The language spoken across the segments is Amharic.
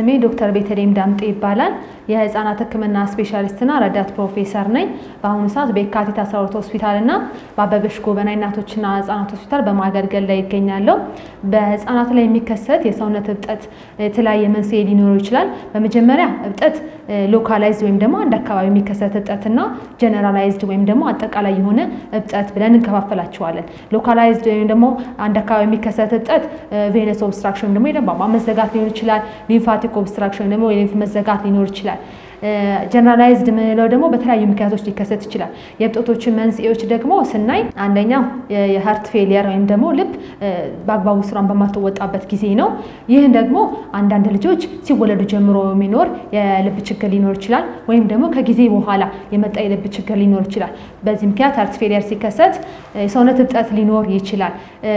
ስሜ ዶክተር ቤተልሔም ዳምጤ ይባላል። የህፃናት ሕክምና ስፔሻሊስትና ረዳት ፕሮፌሰር ነኝ። በአሁኑ ሰዓት በየካቲት 12 ሆስፒታል እና በአበበች ጎበና እናቶችና ህጻናት ሆስፒታል በማገልገል ላይ ይገኛለሁ። በህፃናት ላይ የሚከሰት የሰውነት እብጠት የተለያየ መንስኤ ሊኖረው ይችላል። በመጀመሪያ እብጠት ሎካላይዝድ ወይም ደግሞ አንድ አካባቢ የሚከሰት እብጠትና ጀነራላይዝድ ወይም ደግሞ አጠቃላይ የሆነ እብጠት ብለን እንከፋፈላቸዋለን። ሎካላይዝድ ወይም ደግሞ አንድ አካባቢ የሚከሰት እብጠት ቬነስ ኦብስትራክሽን ወይም ደግሞ የደም ቧንቧ መዘጋት ሊሆን ይችላል። ሊምፋቲክ ኦብስትራክሽን ወይም ደግሞ የሊምፍ መዘጋት ሊኖር ይችላል። ጀነራላይዝድ የምንለው ደግሞ በተለያዩ ምክንያቶች ሊከሰት ይችላል። የእብጠቶችን መንስኤዎች ደግሞ ስናይ አንደኛው የሀርት ፌሊየር ወይም ደግሞ ልብ በአግባቡ ስራን በማትወጣበት ጊዜ ነው። ይህን ደግሞ አንዳንድ ልጆች ሲወለዱ ጀምሮ የሚኖር የልብ ችግር ሊኖር ይችላል። ወይም ደግሞ ከጊዜ በኋላ የመጣ የልብ ችግር ሊኖር ይችላል። በዚህ ምክንያት ሀርት ፌሊየር ሲከሰት የሰውነት እብጠት ሊኖር ይችላል።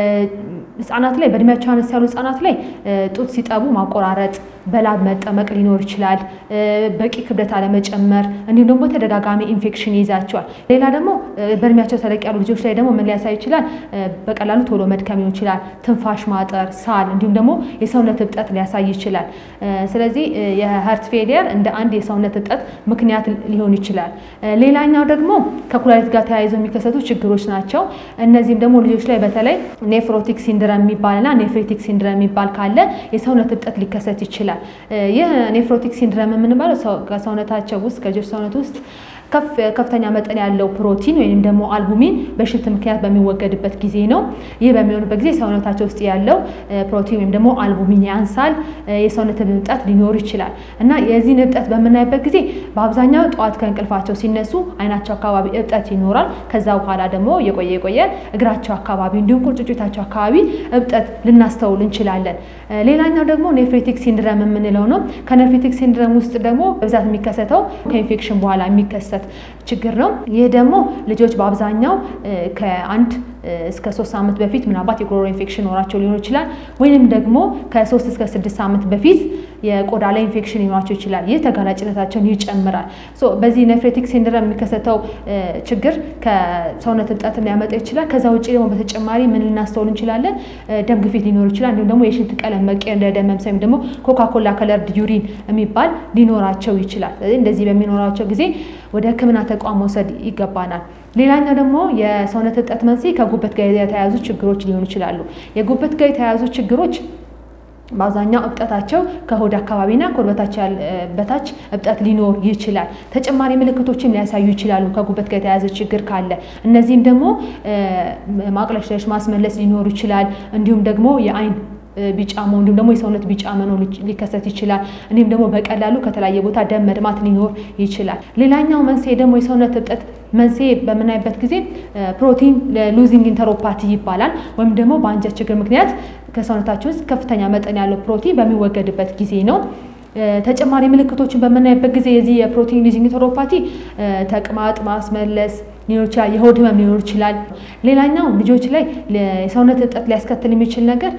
ህጻናት ላይ በእድሜያቸው አነስ ያሉ ህጻናት ላይ ጡት ሲጠቡ ማቆራረጥ፣ በላብ መጠመቅ ሊኖር ይችላል። በቂ ክብደት አለመጨመር እንዲሁም ደግሞ ተደጋጋሚ ኢንፌክሽን ይይዛቸዋል። ሌላ ደግሞ በእድሜያቸው ተለቅ ያሉ ልጆች ላይ ደግሞ ምን ሊያሳይ ይችላል? በቀላሉ ቶሎ መድከም ሊሆን ይችላል። ትንፋሽ ማጠር፣ ሳል እንዲሁም ደግሞ የሰውነት እብጠት ሊያሳይ ይችላል። ስለዚህ የሀርት ፌሊየር እንደ አንድ የሰውነት እብጠት ምክንያት ሊሆን ይችላል። ሌላኛው ደግሞ ከኩላሊት ጋር ተያይዘው የሚከሰቱ ችግሮች ናቸው። እነዚህም ደግሞ ልጆች ላይ በተለይ ኔፍሮቲክ ሲንድረም የሚባልና ኔፍሪቲክ ሲንድረም የሚባል ካለ የሰውነት እብጠት ሊከሰት ይችላል። ይህ ኔፍሮቲክ ሲንድረም የምንባለው ከሰውነታቸው ውስጥ ከልጆች ሰውነት ውስጥ ከፍተኛ መጠን ያለው ፕሮቲን ወይም ደግሞ አልቡሚን በሽንት ምክንያት በሚወገድበት ጊዜ ነው። ይህ በሚሆንበት ጊዜ ሰውነታቸው ውስጥ ያለው ፕሮቲን ወይም ደግሞ አልቡሚን ያንሳል። የሰውነት እብጠት ሊኖር ይችላል እና የዚህን እብጠት በምናይበት ጊዜ በአብዛኛው ጠዋት ከእንቅልፋቸው ሲነሱ አይናቸው አካባቢ እብጠት ይኖራል። ከዛ በኋላ ደግሞ የቆየ የቆየ እግራቸው አካባቢ እንዲሁም ቁርጭጭታቸው አካባቢ እብጠት ልናስተውል እንችላለን። ሌላኛው ደግሞ ኔፍሬቲክ ሲንድረም የምንለው ነው። ከኔፍሬቲክ ሲንድረም ውስጥ ደግሞ በብዛት የሚከሰተው ከኢንፌክሽን በኋላ የሚከሰት ችግር ነው። ይህ ደግሞ ልጆች በአብዛኛው ከአንድ እስከ ሶስት ዓመት በፊት ምናልባት የጉሮሮ ኢንፌክሽን ኖራቸው ሊሆን ይችላል። ወይም ደግሞ ከሶስት እስከ ስድስት ዓመት በፊት የቆዳ ላይ ኢንፌክሽን ሊኖራቸው ይችላል። ይህ ተጋላጭነታቸውን ይጨምራል። በዚህ ኔፍሬቲክ ሲንድረም የሚከሰተው ችግር ከሰውነት እብጠትን ሊያመጣ ይችላል። ከዛ ውጭ ደግሞ በተጨማሪ ምን ልናስተውል እንችላለን? ደም ግፊት ሊኖር ይችላል። እንዲሁም ደግሞ የሽንት ቀለም መቀየር፣ እንደ ደም መምሰል ወይም ደግሞ ኮካኮላ ከለርድ ዩሪን የሚባል ሊኖራቸው ይችላል። ስለዚህ እንደዚህ በሚኖራቸው ጊዜ ወደ ሕክምና ተቋም መውሰድ ይገባናል። ሌላኛው ደግሞ የሰውነት እብጠት መንስኤ ከጉበት ጋር የተያያዙ ችግሮች ሊሆኑ ይችላሉ። የጉበት ጋር የተያያዙ ችግሮች በአብዛኛው እብጠታቸው ከሆድ አካባቢና ከሆድ በታች እብጠት ሊኖር ይችላል። ተጨማሪ ምልክቶችም ሊያሳዩ ይችላሉ ከጉበት ጋር የተያያዘ ችግር ካለ። እነዚህም ደግሞ ማቅለሽለሽ፣ ማስመለስ ሊኖሩ ይችላል። እንዲሁም ደግሞ የአይን ቢጫ መሆን እንዲሁም ደግሞ የሰውነት ቢጫ መኖር ሊከሰት ይችላል። እንዲሁም ደግሞ በቀላሉ ከተለያየ ቦታ ደም መድማት ሊኖር ይችላል። ሌላኛው መንስኤ ደግሞ የሰውነት እብጠት መንስኤ በምናይበት ጊዜ ፕሮቲን ሉዚንግ ኢንተሮፓቲ ይባላል። ወይም ደግሞ በአንጀት ችግር ምክንያት ከሰውነታችን ውስጥ ከፍተኛ መጠን ያለው ፕሮቲን በሚወገድበት ጊዜ ነው። ተጨማሪ ምልክቶችን በምናይበት ጊዜ የዚህ የፕሮቲን ሉዚንግ ኢንተሮፓቲ ተቅማጥ፣ ማስመለስ ሊኖር ይችላል። የሆድ ህመም ሊኖር ይችላል። ሌላኛው ልጆች ላይ የሰውነት እብጠት ሊያስከትል የሚችል ነገር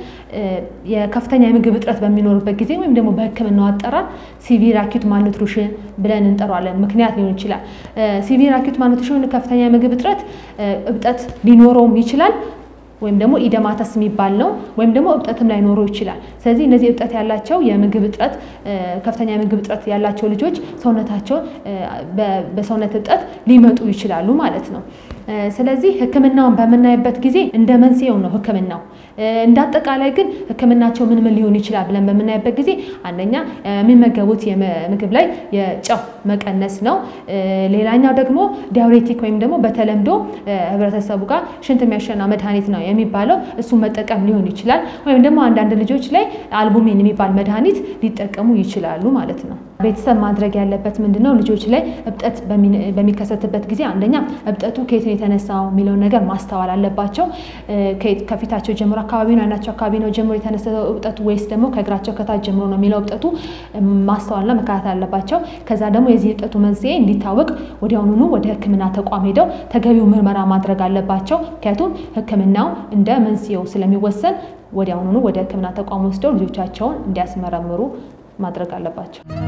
የከፍተኛ የምግብ እጥረት በሚኖርበት ጊዜ ወይም ደግሞ በሕክምናው አጠራር ሲቪር አኪዩት ማልኑትሪሽን ብለን እንጠራዋለን ምክንያት ሊሆን ይችላል። ሲቪር አኪዩት ማልኑትሪሽን ከፍተኛ የምግብ እጥረት እብጠት ሊኖረውም ይችላል ወይም ደግሞ ኢደማተስ የሚባል ነው። ወይም ደግሞ እብጠትም ላይኖረው ይችላል። ስለዚህ እነዚህ እብጠት ያላቸው የምግብ እጥረት ከፍተኛ የምግብ እጥረት ያላቸው ልጆች ሰውነታቸው በሰውነት እብጠት ሊመጡ ይችላሉ ማለት ነው። ስለዚህ ህክምናውን በምናይበት ጊዜ እንደ መንስኤው ነው ህክምናው። እንደ አጠቃላይ ግን ህክምናቸው ምን ምን ሊሆን ይችላል ብለን በምናይበት ጊዜ አንደኛ የሚመገቡት ምግብ ላይ የጨው መቀነስ ነው። ሌላኛው ደግሞ ዲያውሬቲክ ወይም ደግሞ በተለምዶ ህብረተሰቡ ጋር ሽንት የሚያሸና መድኃኒት ነው የሚባለው እሱን መጠቀም ሊሆን ይችላል። ወይም ደግሞ አንዳንድ ልጆች ላይ አልቡሚን የሚባል መድኃኒት ሊጠቀሙ ይችላሉ ማለት ነው። ቤተሰብ ማድረግ ያለበት ምንድን ነው? ልጆች ላይ እብጠት በሚከሰትበት ጊዜ አንደኛ እብጠቱ ከየት ነው የተነሳው የሚለውን ነገር ማስተዋል አለባቸው። ከፊታቸው ጀምሮ አካባቢ ነው አይናቸው አካባቢ ነው ጀምሮ የተነሳው እብጠቱ ወይስ ደግሞ ከእግራቸው ከታች ጀምሮ ነው የሚለው እብጠቱ ማስተዋልና መከታተል አለባቸው። ከዛ ደግሞ የዚህ እብጠቱ መንስኤ እንዲታወቅ ወዲያውኑኑ ወደ ሕክምና ተቋም ሄደው ተገቢው ምርመራ ማድረግ አለባቸው። ምክንያቱም ሕክምናው እንደ መንስኤው ስለሚወሰን ወዲያውኑኑ ወደ ሕክምና ተቋም ወስደው ልጆቻቸውን እንዲያስመረምሩ ማድረግ አለባቸው።